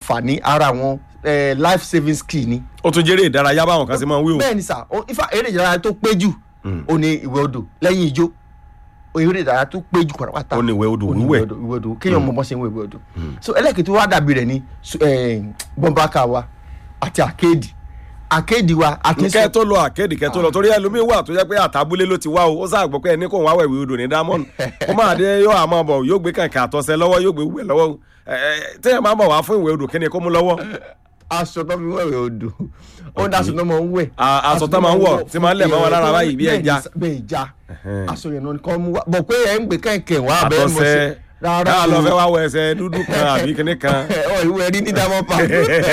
àǹfààní ara àwọn eh, life saving skill ni ó tún jẹ́rẹ́ ìdárayá báwọn kan ṣe máa ń wí o. bẹ́ẹ̀ ni sà ó- ifá eré ìdárayá tó pé jù ó ní ìwẹ̀ odò lẹ́yìn ijó eré ìdárayá tó pé jù pátápátá ó ní ìwẹ̀ odò ó ní wíwẹ̀. ìwẹ̀ odò ìwẹ̀ odò kéèyàn mọ bọ́ ṣe ń wẹ̀ ìwẹ̀ odò so ẹlẹ́kìtì wa dàbí rẹ̀ ní bọ́mbákà wa àti àkéèdì àkéèdì wa àti kẹ́ tó lọ àkéèdì kẹ́ tó lọ torí ẹlòmíín wà tó jẹ́ pé àtàbúlé ló ti wá o ó sáà gbọ́ pé ẹni kò wá wẹ̀wé odò ní diamond kó máa dé yóò àmọ́ bọ̀ yóò gbé kàǹkà àtọ́sẹ́ lọ́wọ́ yóò gbé wẹ̀ lọ́wọ́ ẹ, ẹ, téèyàn máa bọ̀ wá fún ìwé odò kí ni kó mú lọ́wọ́ aṣọ tó fi wẹ̀wẹ̀ odò ó ní aṣọ tó máa ń wẹ̀ A- aṣọ tó máa ń wọ̀, tí máa ń lẹ̀ mọ́ wọn lára báyìí bí ẹja. bẹ́ẹ̀ ìjà aṣọ yẹn náà nìkan mú wa bọ̀ pé ẹ̀ ń gbé kẹ̀kẹ́ wá bẹ́ẹ̀ mọ̀ sí àtọ́sẹ́ káà lọ fẹ́ wá wọ ẹsẹ̀ dúdú kan àbí kíní kan ọ ìwé rí ní diamond park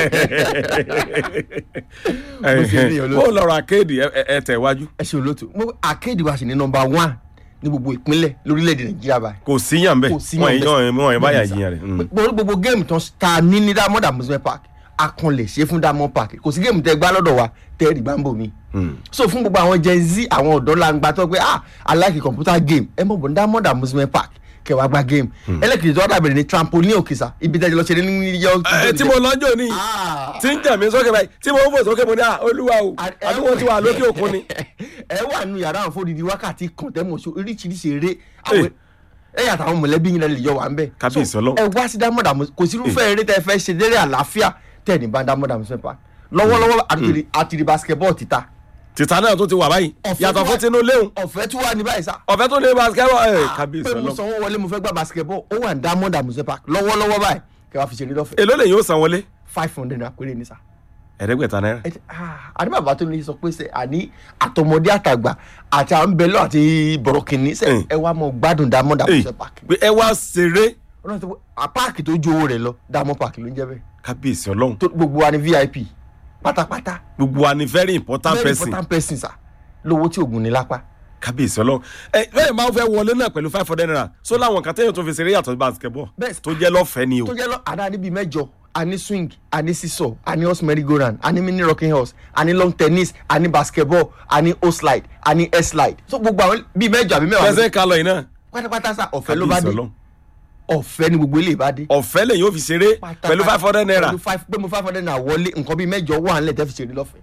ṣe ní olóòtú. ó lọ́rọ̀ àkéèdì ẹ- ẹ- ẹ tẹ̀ wájú ẹ ṣe olóòtú mo àkéèdì wa sì ní nọmba one ní gbogbo ìpínlẹ̀ lórílẹ̀‐èdè nàìjíríà báyìí kò síyàn bẹ́ẹ̀ Kò síyàn wọ́n bẹ́ẹ̀. yàn wọ́n yàn báyà jiyàn rẹ̀ Mm. gbogbo gbogbo géèmù tán ta ní ní diamond amusement park akànlẹ̀ ṣe fún diamond park kò sí géèmù tẹ gbá lọ́dọ̀ wa tẹ́ ẹ̀rì gbáǹbò mi so fún gbogbo àwọn gen z àwọn ọ̀dọ́ langba tó pé ah i like computer game ẹ mọ̀ bọ̀ ní diamond amusement park kẹwàá gba game ẹlẹ́kìtì tó wà dàbẹ̀rẹ̀ ní trampoline òkèsà ibi tẹ́jú lọ ṣe ní new york ẹ tí mo lọ́jọ́ ní Ah. tí ń jà mí sókè báyìí tí mo ń fò sókè mo ní à olúwa o ẹ- àbí wọ́n ti wà lókè òkun ni. ẹ wà nù yàrá àwọn fòdìdí wákàtí kan tẹ́ mọ̀ sí oríṣiríṣi eré àwọn ẹ yàtọ̀ àwọn mọ̀lẹ́bí yín lè yọ wà ń bẹ̀. Kábíyèsí So, Ọlọ́run. ẹ wá sí diamond amus kò sí irúfẹ́ eré tẹ́ fẹ́ ṣe délé àlàáfíà tẹ́ ní bá diamond amusement park lọ́wọ́lọ́wọ́ àti- àti di basketball títa tìta náà tó ti wà báyìí Ọ̀fẹ́ yàtọ̀ tó fún wà- tinú léwu ọ̀fẹ́ tí wà ní báyìí sá. ọ̀fẹ́ tó lé basketball ẹ̀ kábíyèsí pé mo ọlọ́run sanwó wọlé mo fẹ́ gba basketball ó wà ní diamond amusement park lọ́wọ́lọ́wọ́ báyìí kẹ́ wá fi ṣeré lọ́fẹ̀ẹ́ èló lè yóò san wọlé five hundred naira péré ní sá. ẹ̀ẹ́dẹ́gbẹ̀ta náírà ẹ ti- ah, àní bàbá tó ní sọ pé sẹ àní àtọmọdé àtàgbà àti àwọn bẹlọ àti bọrọkìnní sẹ Mm. ẹ wá mọ gbádùn diamond Èyí, amusement park pé ẹ wá ṣeré ọlọ́run tó a páàkì tó ju owó rẹ̀ lọ diamond park ló ń jẹ́ bẹ́ẹ̀ kábíyèsí ọlọ́run tó gbogbo wa ni vip pátápátá gbogbo wa ni very important very person important person sa lówó tí oògùn ní lápá kábíyèsí ọlọ́run ẹ bẹ́ẹ̀ máa fẹ́ wọlé náà pẹ̀lú five hundred naira so láwọn kan téèyàn tó fi ṣeré yàtọ̀ sí basketball Bẹ́ẹ̀- tó jẹ́ lọ́fẹ̀ẹ́ ni o tó jẹ́ lọ àdá níbi mẹ́jọ a ní swing a ní sísọ a ní horse merry go round a ní mini rocking horse a ní long tennis a ní basketball a ní o slide a ní air slide so gbogbo àwọn bíi mẹ́jọ àbí mẹ́wàá fẹsẹ̀ kalọ̀ yìí náà pátápátá sa ọ̀fẹ́ ló bá kábíyèsí dé ọlọ́run ọ̀fẹ́ ni gbogbo ilé ìbá dé ọ̀fẹ́ lè yóò fi ṣeré pẹ̀lú five hundred naira pẹ̀lú five pé mo five hundred naira wọlé nǹkan bíi mẹ́jọ wà nílẹ̀ tẹ́ fi ṣeré lọ́fẹ̀ẹ́.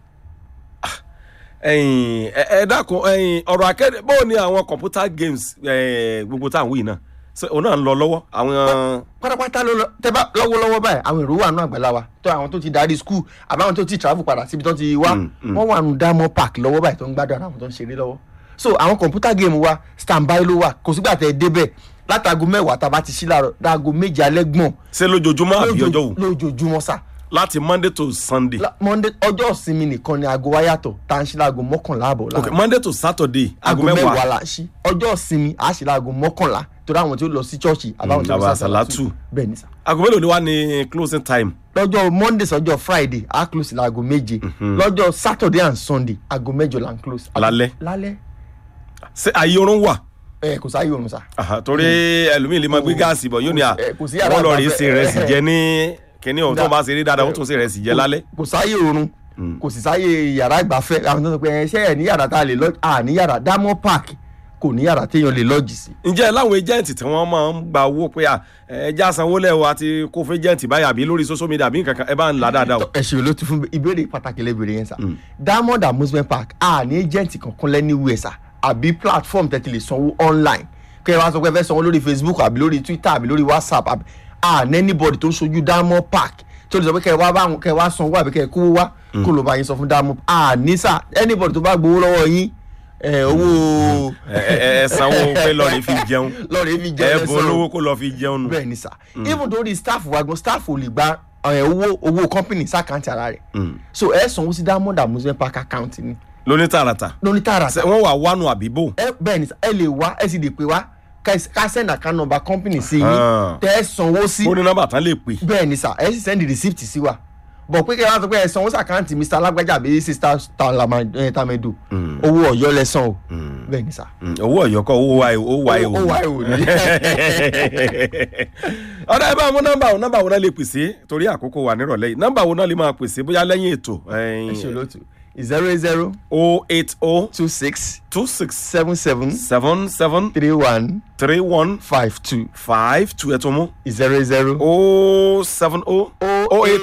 ẹ̀yin ẹ ẹ dákun ẹ̀yin ọ̀rọ̀ akéde bó ni àwọn computer games ẹ, gbogbo tá à ń wí náà ṣé òun náà ń lọ lọ́wọ́ àwọn pátápátá ló lọ tẹ́ bá lọ́wọ́lọ́wọ́ báyìí àwọn èrò wà nù àgbàlá wa tó àwọn tó ti darí skul àbáwọn tó ti travel padà síbi tó ti wá Mm, mm. wọ́n wà nù diamond park lọ́wọ́ báyìí tó ń gbádùn ara àwọn tó ń ṣeré lọ́wọ́ so àwọn computer game wa standby ló wà kò sígbà tẹ́ ẹ débẹ̀ látago mẹ́wàá tá a bá ti ṣí láàárọ̀ dáago méje alẹ́ gbọ̀n ṣé lójoojúmọ́ àbí ọjọ́ wò lójoojúmọ́ sá láti monday to sunday La- monday ọjọ́ ìsinmi nìkan ni aago wa yàtọ̀ tá à ń ṣí láago mọ́kànlá àbọ̀ ok láàárọ̀ monday to saturday aago aago mẹ́wàá mẹ́wàá la ń ṣí ọjọ́ ìsinmi a ṣí láago mọ́kànlá torí àwọn tí ó lọ sí chọ́ọ̀chì àbáwọn tí ó lọ àbá sí àsàlátù. bẹ́ẹ̀ ni sá aago mélòó ni wá ní closing time lọ́jọ́ monday sọ́jọ́ friday a close láago méje lọ́jọ́ saturday and sunday aago mẹ́jọ la ń close. Lálẹ́? lálẹ́ ṣé ayé oorun wà ẹ kò sáyé oorun sá. Aha, torí ẹlòmíì lè máa gbé gáàsì bọ̀ yóò ní à Eh, kò sí yàrá wọ́n lọ rí ìgbafẹ́. ṣe ìrẹsì jẹ ní kíní ohun tó Da- bá ṣe rí dáadáa wọ́n tún ṣe ìrẹsì jẹ lálẹ́ kò sáyé oorun kò sì sáyé yàrá ìgbafẹ́ àwọn tó ń sọ pé ẹ ṣe ẹ ní yàrá tá a lè lọ à ní yàrá diamond park kò ní yàrá téèyàn lè lọ́ọ̀jì sí. ǹjẹ́ láwọn ẹjẹ́ǹtì tí wọ́n máa ń gba owó pé à ẹja sanwó lẹ́wọ̀ àti kó fún ẹjẹ́ǹtì báyà àbí lórí social media àbí nǹkan kan ẹ bá ń là dáadáa o. ẹ ṣe ló ti fún mi ìbéèrè pàtàkì lẹ́bẹ̀rẹ̀ yẹn sá diamond amusement park a ní agent kankan lẹ́ni wẹ̀ sá àbí platform tẹ́tí lè sanwó online kẹ́ ẹ wá sọ pé ẹ fẹ́ sanwó lórí facebook àbí lórí twitter àbí lórí whatsapp àbí a ní anybody tó ń sojú diamond park tó lè sọ pé kẹ́ ẹ wá báwọn kẹ́ ẹ wá sanwó àbí kẹ́ ẹ kówó wá kó ló bá yín sọ fún diamond a ní sá anybody tó bá gbowó lọ́wọ́ yín ẹ owó ẹ ẹ ẹ sanwó pé lọ́ọ̀rì fi jẹun lọ́ọ̀rẹ́ fi ẹ jẹ́ bọ olówó kó lọ fi jẹun nù. bẹ́ẹ̀ ni sá even though the staff wa gan staff ò lè gba ẹ, owó owó company sàkáǹtì ara rẹ̀ so ẹ sanwó sí diamond amusement park account ni lóní tààràtà lóní tààrà Ṣé wọ́n wà wánu àbíbò. ẹ bẹ́ẹ̀ ni sá ẹ lè wá ẹ sì lè pè wá ká ẹ- ká send account number company sí yín Ah. tẹ ẹ sanwó sí ó ní nọ́mbà tán lè pè. bẹ́ẹ̀ ni sá ẹ sì send the receipt sí wa bọ̀ pé kí ẹ wá sọ pé ẹ sanwó sí àkáǹtì mr alágbájá àbí sister Talama- eh, tamedo owó ọ̀yọ́ lẹ san o bẹ́ẹ̀ ni sá Mm, owó ọ̀yọ́ kọ́ owó wa owó wa owó wa ò ní. ọ̀dà ẹ bá mú nọ́mbà wo nọ́mbà wo náà lè pèsè torí àkókò wà nírọ̀lẹ́ yìí nọ́mbà wo náà lè máa pèsè bóyá lẹ́yìn ètò ẹ ṣe olóòtú zero eight zero o eight o two six two six seven seven seven seven three one three one five two five two ẹ̀ tó mú zero eight zero o seven o o eight